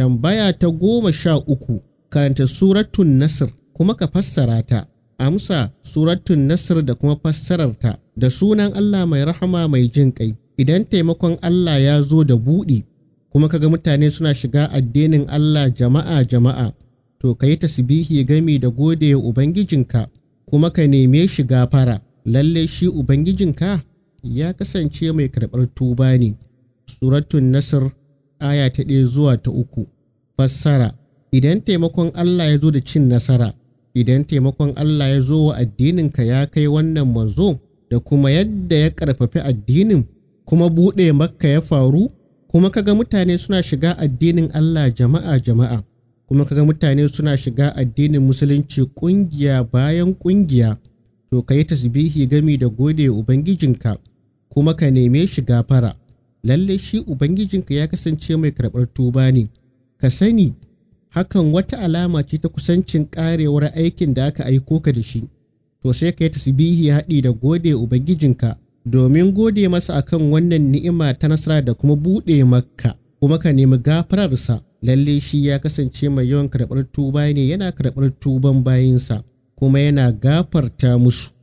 Tambaya ta goma sha uku karanta suratun Nasr kuma ka fassara ta. Amsa suratun Nasr da kuma fassararta da sunan Allah mai rahama mai jin ƙai. Idan taimakon Allah ya zo da buɗi kuma kaga mutane suna shiga addinin Allah jama'a jama'a to ka yi tasbihi gami da gode wa Ubangijinka kuma ka neme shi gafara lalle shi Ubangijinka ya kasance mai karɓar tuba ne. Suratun Nasr aya ta ɗaya zuwa ta uku. Fassara Idan taimakon Allah ya zo da cin nasara, idan taimakon Allah ya zo wa addininka ya kai wannan manzo da kuma yadda ya ƙarfafi addinin kuma buɗe makka ya faru, kuma kaga mutane suna shiga addinin Allah jama'a jama'a, kuma kaga mutane suna shiga addinin musulunci ƙungiya bayan ƙungiya, to ka yi tasbihi gami da gode Ubangijinka, kuma ka neme shi gafara. lalle shi Ubangijinka ya kasance mai karɓar tuba ne, ka sani hakan wata alama ce ta kusancin ƙarewar aikin da aka aiko ka da shi, to sai ka yi tasbihi haɗi da gode Ubangijinka domin gode masa akan wannan ni'ima ta nasara da kuma buɗe makka, kuma ka nemi gafararsa, lalle shi ya kasance mai yawan karɓar tuba ne yana karɓar tuban bayinsa, kuma yana gafarta musu.